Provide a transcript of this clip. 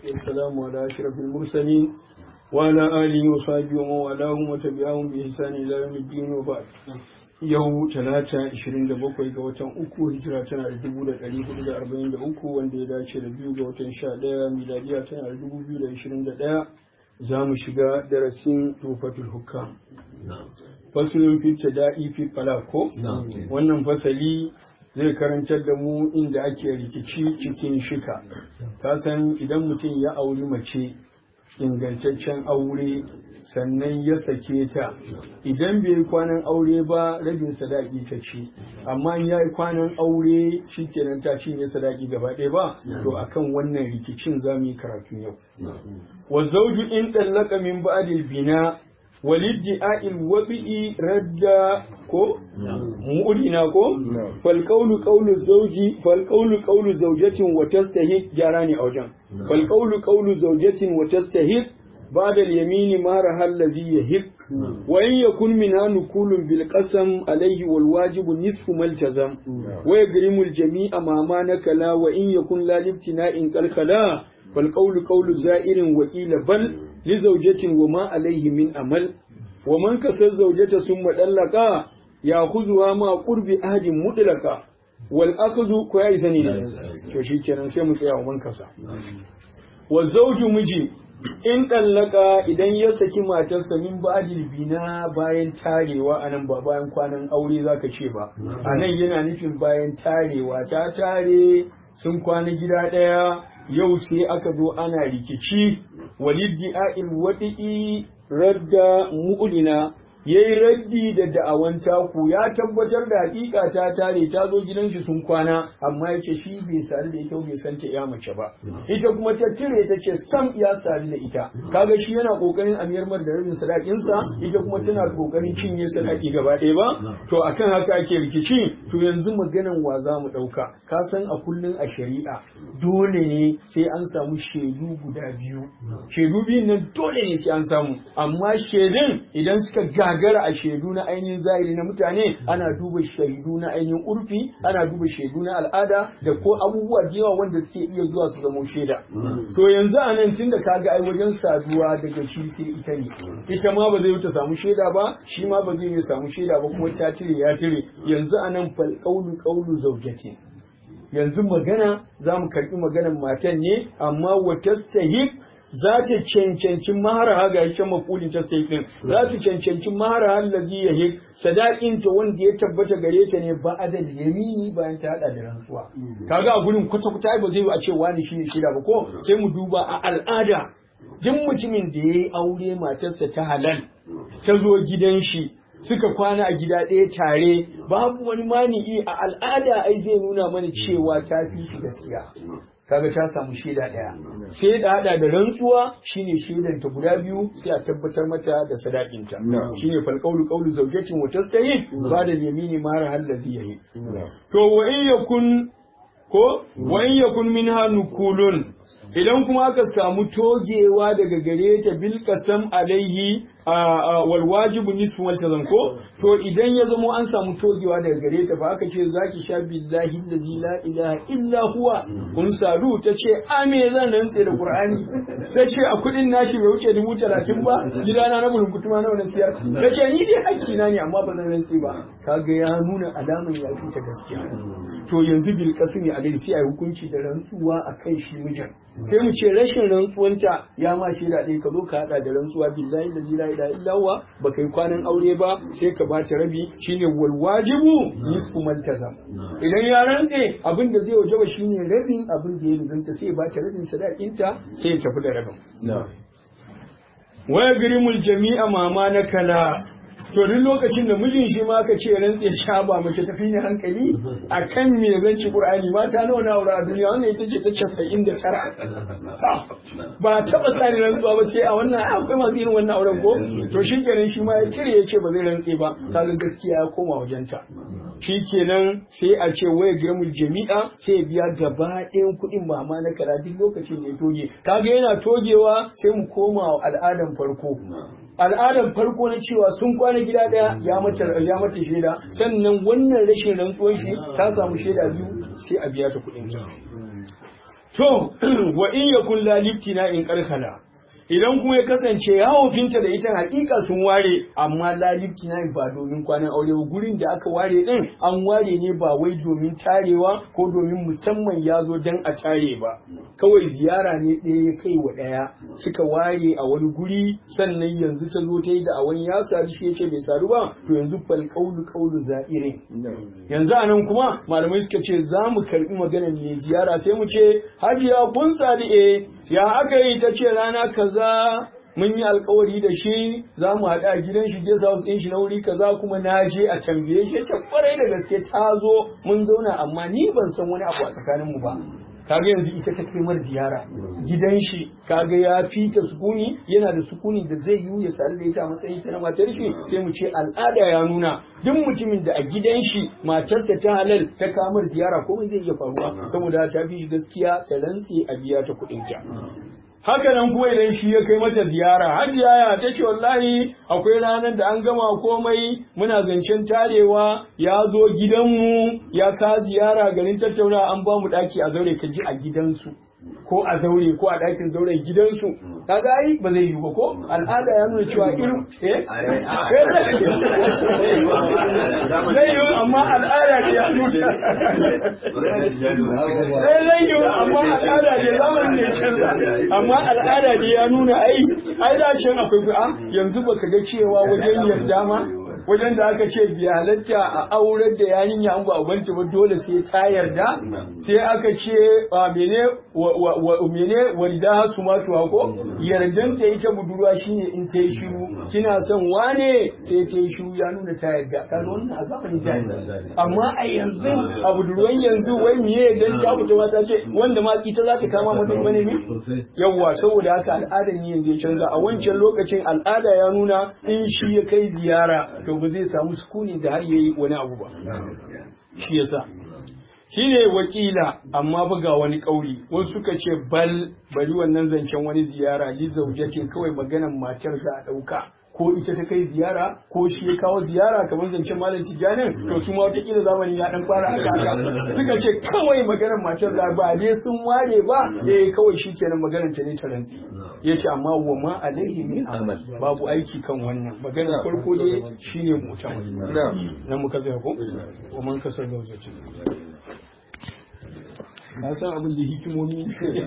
والسلام على أشرف المرسلين وعلى آله وصحبه ومن والاهم وتبعهم بإحسان إلى يوم الدين وبعد yau talata 27 ga watan uku hijira tana da 1443 wanda ya dace da biyu ga watan 11 miladiya tana da 2021 za mu shiga darasin tufatul hukam fasulun fi da'i fi falako wannan fasali zai karantar da mu inda ake rikici cikin shika ka san idan mutum ya auri mace ingantaccen aure sannan ya sake ta idan bai yi kwanan aure ba rabin sadaki ta ci amma ya yi kwanan aure shikenan ta cinye sadaki gaba ɗaya ba to akan wannan rikicin za mu yi karatu yau wa zauju in ɗallaka min ba'dil bina waliddi'a'il wabi'i radda ko mu'udina ko fal qawlu qawlu zawji fal qawlu qawlu zawjatin wa tastahiq jarani a wajen fal qawlu qawlu zawjatin wa tastahiq بعد اليمين ما رها الذي يهق وإن يكن منها نكول بالقسم عليه والواجب نصف ما التزم ويجرم الجميع ما ما نكلا وإن يكن لا لابتناء كالخلا فالقول قول زائر وقيل بل لزوجة وما عليه من أمل ومن كسر زوجة ثم طلقا يأخذها مع قرب أحد مطلقا والأخذ كويس ne to shikenan sai mu tsaya man kasa wa zawju miji in ɗallaka idan ya saki matarsa min ba'dil bina bayan tarewa anan ba bayan kwanan aure zaka ce ba anan yana nufin bayan tarewa ta tare sun kwana gida ɗaya yau sai aka zo ana rikici waliddi a'il wadi'i radda mu'lina yayi raddi da da'awan taku ya tabbatar da hakika ta tare ta zo gidan shi sun kwana amma yace shi bai sadu da ita bai san ta ya mace ba ita kuma ta tire ta ce sam ya sadu da ita kaga shi yana kokarin amiyar mar da rabin sadakin sa ita kuma tana kokarin cinye sadaki gaba ɗaya ba to akan haka ake rikici to yanzu maganan wa za mu ɗauka ka san a kullun a shari'a dole ne sai an samu shaidu guda biyu shaidu biyun nan dole ne sai an samu amma shaidun idan suka ga gagara a shaidu na ainihin zahiri na mutane ana duba shaidu na ainihin urfi ana duba shaidu na al'ada da ko abubuwa da yawa wanda suke iya zuwa su zama shaida to yanzu a nan tunda kaga ai wajen saduwa daga shi sai ita ne ita ma ba zai wuce samu shaida ba shi ma ba zai yi samu shaida ba kuma ta cire ya cire yanzu a nan fal qawlu qawlu zawjati yanzu magana za mu karɓi maganar matan ne amma wa tastahiq za ta cancanci mahara ga yake mafulin ta sai din za ta cancanci mahara allazi yahik sadakin ta wanda ya tabbata gare ta ne ba adal yamini bayan ta hada da rantsuwa kaga a gurin kwata kwata ba zai a ce wani shine shida ba ko sai mu duba a al'ada duk mutumin da yayi aure matarsa ta halal ta zo gidan shi suka kwana a gida ɗaya tare babu wani mani'i a al'ada ai zai nuna mana cewa ta fi shi gaskiya kaga ta samu shaida ɗaya sai da hada da rantsuwa shine shaidan ta guda biyu sai a tabbatar mata da sadakinta shine fal qawlu qawlu zawjatin wa tastahi ba da yamini mara hallazi yahi to wa in yakun ko wa in yakun minha nukulun idan kuma aka samu togewa daga gare ta bil qasam alaihi wal wajibu nisfu wal tazam ko to idan ya zamo an samu togewa daga gare ta fa aka ce zaki sha billahi allazi la ilaha illa huwa kun sadu ta ce a me zan rantse da qur'ani ta ce a kudin nashi bai wuce dubu talatin ba gidana na bulun kutuma nawa na siyar ta ce ni dai hakki na ne amma ba zan rantse ba kaga ya nuna alaman ya fi ta gaskiya to yanzu bil qasmi alaihi sai ai hukunci da rantsuwa akan shi mijin sai mu ce rashin rantsuwanta ya ma shi da ka zo ka hada da rantsuwa billahi da la ilaha illa huwa baka yi kwanan aure ba sai ka ba ta rabi shine wal wajibu nisfu maltazam idan ya rantse abin da zai wajaba shine rabin abin da ya rizanta sai ba ta rabin sadakinta sai ya tafi da rabin wa yagrimul jami'a mama na kala to duk lokacin da mijin shi ma aka ce rantse sha ba mace tafi ni hankali a kan me zan ci qur'ani mata nawa na aure a duniya wannan ita ce ta casa'in da tara ba taba sani rantsuwa ba sai a wannan akwai masu irin wannan auren ko to shi kenan shi ma ya cire ya ce ba zai rantse ba kaga gaskiya ya koma wajenta shi kenan sai a ce waya gramul jami'a sai biya gaba ɗayan kuɗin mama na kara duk lokacin da ya toge kaga yana togewa sai mu koma al'adan farko al'adar farko na cewa sun kwana gida daya ya mata ya mata shaida sannan wannan rashin rantsuwar shi ta samu shaida biyu sai a biya ta kuɗin ta to wa in yakun la liftina in karkhala idan kuma ya kasance yawon finta da ita hakika sun ware amma lalibki na ba domin kwanan aure ba gurin da aka ware din an ware ne ba wai domin tarewa ko domin musamman ya zo dan a tare ba kawai ziyara ne ɗaya ya kai wa ɗaya suka ware a wani guri sannan yanzu ta zo ta yi da a wani ya sadu shi ya ce bai sadu ba to yanzu fal kaulu kaulu za'irin yanzu anan kuma malamai suka ce za mu karbi maganar mai ziyara sai mu ce hajiya kun sadu eh ya aka yi ta ce rana kaza mun yi alkawari da shi za mu haɗa a gidan shi guest house ɗin shi na wuri kaza kuma na je a tambaye shi ce kwarai da gaske ta zo mun zauna amma ni ban san wani abu a tsakanin mu ba kaga yanzu ita ta kai mar ziyara gidan shi kaga ya fita sukuni yana da sukuni da zai yi ya sadu da ita a matsayin ta na matar shi sai mu ce al'ada ya nuna duk mutumin da a gidan shi matarsa ta halal ta kamar ziyara komai zai iya faruwa saboda ta fi shi gaskiya ta rantse a biya ta kuɗin ta haka nan kuma idan shi ya kai mata ziyara hajiya ya ta ce wallahi akwai ranar da an gama komai muna zancen tarewa ya zo gidanmu ya ka ziyara garin tattauna an ba mu daki a zaure ka ji a gidansu ko a zaure ko a dakin zauren gidansu kaga ai ba zai yi ba ko al'ada ya nuna cewa irin eh zai yi amma al'ada ne ya nuna zai yi amma al'ada ne zamanin ne canza amma al'ada ne ya nuna ai ai da can akwai a yanzu baka ga cewa wajen yarda ma wajen da aka ce bi halatta a aurar da yarinya an ba ubanta ba dole sai ta yarda sai aka ce mene mene walida su ma tuwa ko yardan ta ita budurwa shine in ta yi shiru kina son wane sai ta yi shiru ya nuna ta yarda kan wannan a zamanin da amma a yanzu a budurwan yanzu wai miye dan ta fita mata ce wanda ma ita za ta kama mutum bane ne yawwa saboda haka al'adar ne yanzu ya canza a wancan lokacin al'ada ya nuna in shi ya kai ziyara to ba zai samu sukuni da har yayi wani abu ba shi yasa shine wakila amma ba ga wani kauri wasu suka ce bal bari wannan zancen wani ziyara li zaujatin kawai maganan matar za a dauka ko ita ta kai ziyara ko shi ya kawo ziyara kamar zancen malam tijanin to su ma watakila zamani ya dan fara haka haka suka ce kawai maganar matar da ba ne sun ware ba eh kawai shi kenan maganar ta ne ta rantsi ya ce amma wa ma alaihi min amal babu aiki kan wannan maganar farko ne shine mutum nan muka zai ko wa man kasar zaujatin na san abin da hikimomi